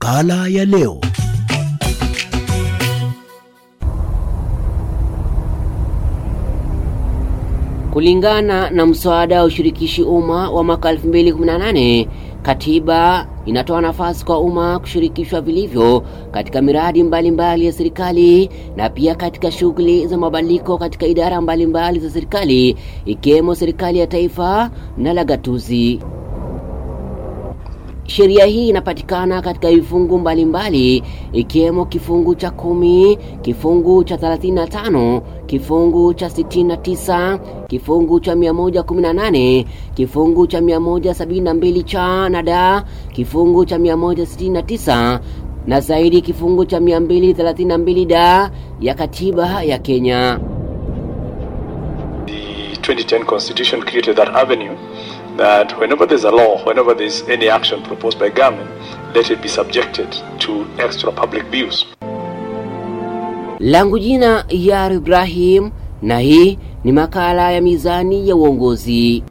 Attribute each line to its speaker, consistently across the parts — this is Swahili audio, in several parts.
Speaker 1: makala ya leo.
Speaker 2: Kulingana na mswada wa ushirikishi umma wa mwaka 2018, katiba inatoa nafasi kwa umma kushirikishwa vilivyo katika miradi mbalimbali mbali ya serikali na pia katika shughuli za mabadiliko katika idara mbalimbali mbali za serikali ikiwemo serikali ya taifa na la gatuzi. Sheria hii inapatikana katika vifungu mbalimbali ikiwemo kifungu cha kumi, kifungu cha 35, kifungu cha 69, kifungu cha 118, kifungu cha 172 cha na da, kifungu cha 169 na zaidi kifungu cha 232 da ya katiba ya Kenya.
Speaker 3: The 2010 constitution created that avenue that whenever there's a law, whenever there's any action proposed by government, let it be subjected to extra public views.
Speaker 2: Langu jina Yar Ibrahim na hii ni makala ya Mizani ya Uongozi.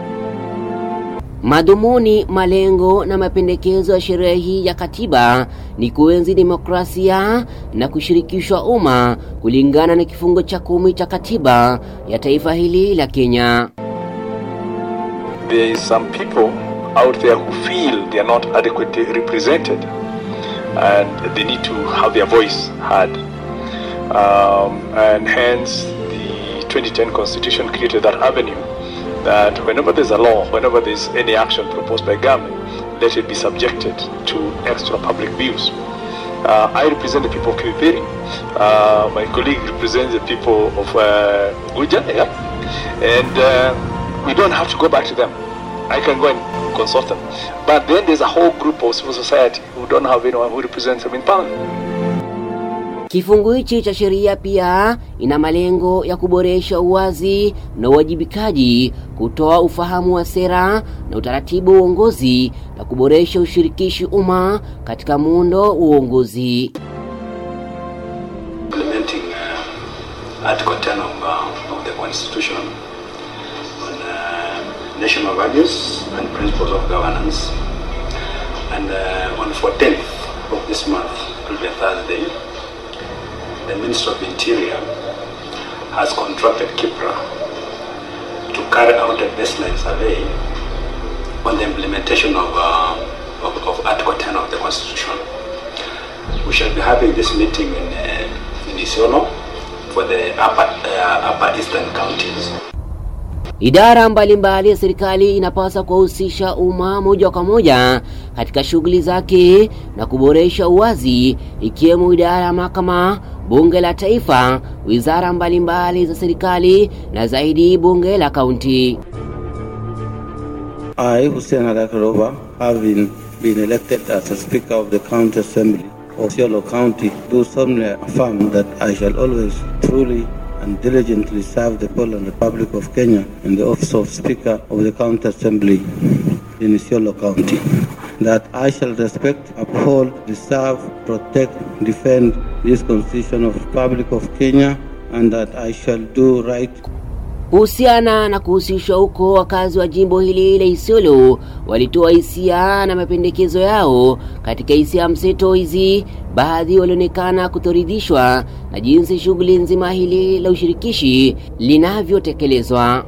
Speaker 2: Madhumuni, malengo na mapendekezo ya sheria hii ya katiba ni kuenzi demokrasia na kushirikishwa umma kulingana na kifungo cha kumi cha katiba ya taifa hili la Kenya.
Speaker 3: There is some people out there who feel they are not adequately represented and they need to have their voice heard. Um, and hence the 2010 constitution created that avenue that whenever there's a law, whenever there's any action proposed by government, let it be subjected to extra public views. Uh, I represent the people of Kipipiri. Uh, my colleague represents the people of uh, Guja, yeah? and uh, we don't have to go back to them. I can go and consult them. But then there's a whole group of civil society who don't have anyone who represents them in parliament.
Speaker 2: Kifungu hichi cha sheria pia ina malengo ya kuboresha uwazi na uwajibikaji, kutoa ufahamu wa sera na utaratibu wa uongozi na kuboresha ushirikishi umma katika muundo wa uongozi.
Speaker 4: implementing uh, Article 10 of, uh, of the Constitution on uh, national values and principles of governance. And uh, on 14th of this month, it will be a Thursday, the Minister of Interior has contracted Kipra to carry out a baseline survey on the implementation of, uh, of, of Article 10 of the Constitution. We shall be having this meeting in, uh, in Isiolo for the upper, uh, upper eastern counties.
Speaker 2: Idara mbalimbali ya serikali inapaswa kuwahusisha umma moja kwa moja katika shughuli zake na kuboresha uwazi, ikiwemo idara ya mahakama, bunge la taifa, wizara mbalimbali za serikali na zaidi bunge la kaunti.
Speaker 5: I, Hussein Adakarova, having been elected as a Speaker of the County Assembly of Siolo County, do solemnly affirm that I shall always truly and diligently serve the people and Republic of Kenya in the office of Speaker of the County Assembly in Isiolo County. That I shall respect, uphold, preserve, protect, defend this Constitution of the Republic of Kenya, and that I shall do right
Speaker 2: Kuhusiana na kuhusishwa huko, wakazi wa jimbo hili la Isiolo walitoa hisia na mapendekezo yao. Katika hisia mseto hizi, baadhi walionekana kutoridhishwa na jinsi shughuli nzima hili la ushirikishi linavyotekelezwa.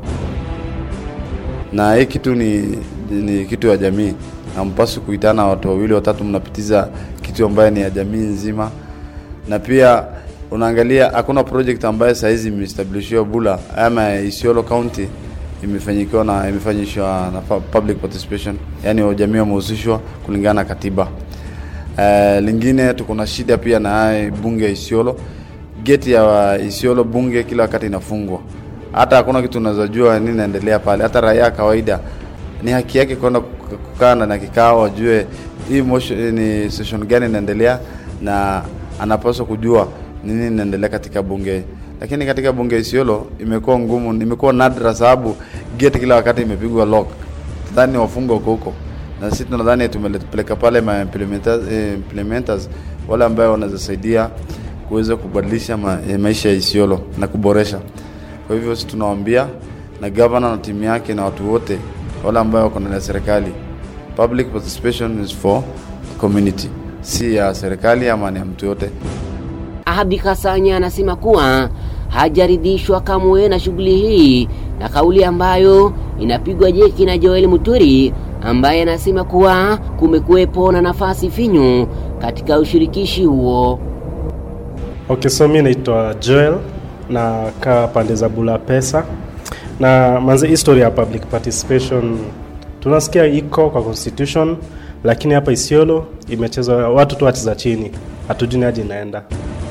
Speaker 6: na hii kitu ni, ni kitu ya jamii. Hampaswi kuitana watu wawili watatu, mnapitiza kitu ambaye ni ya jamii nzima, na pia unaangalia hakuna project ambayo saa hizi imeestablishiwa Bula ama Isiolo County imefanyikiwa na imefanyishwa na pu- public participation, yani jamii wamehusishwa kulingana na katiba. Uh, lingine tuko na shida pia na haya bunge ya Isiolo. Geti ya Isiolo bunge kila wakati inafungwa, hata hakuna kitu unaweza jua nini inaendelea pale. Hata raia kawaida ni haki yake kwenda kuk- kukaa na kikao, ajue hii motion ni session gani inaendelea, na anapaswa kujua nini inaendelea katika bunge. Lakini katika bunge ya Isiolo imekuwa ngumu, imekuwa nadra sababu geti kila wakati imepigwa lock, nadhani wafungwa huko huko na sisi tunadhani tumepeleka pale ma implementers, eh, implementers wale ambao wanaweza saidia kuweza kubadilisha ma, eh, maisha ya Isiolo na kuboresha. Kwa hivyo sisi tunawaambia na governor na timu yake na watu wote wale ambao wako ndani ya serikali, public participation is for community. si ya serikali ama ni ya mtu yote.
Speaker 2: Abdi Kasanya anasema kuwa hajaridhishwa kamwe na shughuli hii na kauli ambayo inapigwa jeki na Joel Muturi ambaye anasema kuwa kumekuwepo na nafasi finyu katika ushirikishi huo.
Speaker 1: Okay, so mi naitwa Joel na kaa pande za Bula Pesa na manze, history ya public participation tunasikia iko kwa constitution, lakini hapa Isiolo imechezwa watu tu wacheza chini, hatujui hadi inaenda.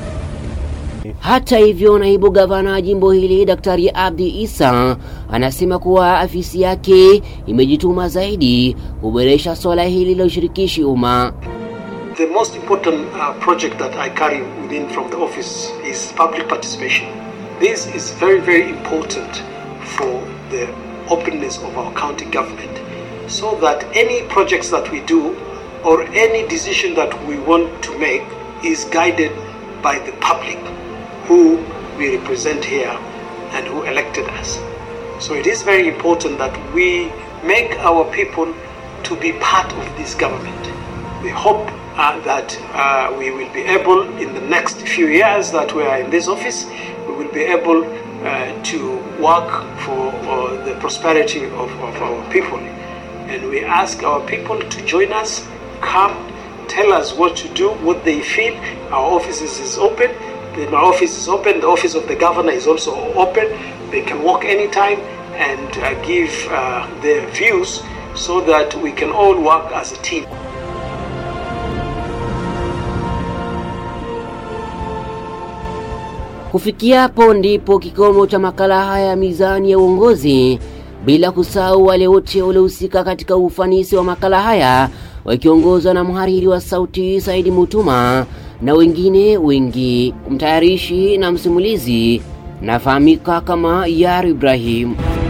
Speaker 2: Hata hivyo, naibu gavana wa jimbo hili Daktari Abdi Isa anasema kuwa afisi yake imejituma zaidi kuboresha swala hili la ushirikishi umma.
Speaker 7: The most important uh, project that I carry within from the office is public participation. This is very, very important for the openness of our county government so that any projects that we do or any decision that we want to make is guided by the public who we represent here and who elected us. So it is very important that we make our people to be part of this government. We hope uh, that uh, we will be able in the next few years that we are in this office, we will be able uh, to work for uh, the prosperity of, of our people. And we ask our people to join us, come, tell us what to do, what they feel. Our offices is open. The- My office is open. The office of the governor is also open. They can walk anytime and uh, give uh, their views so that we can all work as a team.
Speaker 2: Kufikia hapo ndipo kikomo cha makala haya ya Mizani ya Uongozi, bila kusahau wale wote waliohusika katika ufanisi wa makala haya wakiongozwa na mhariri wa sauti Saidi Mutuma na wengine wengi. Mtayarishi na msimulizi nafahamika kama Yar Ibrahim.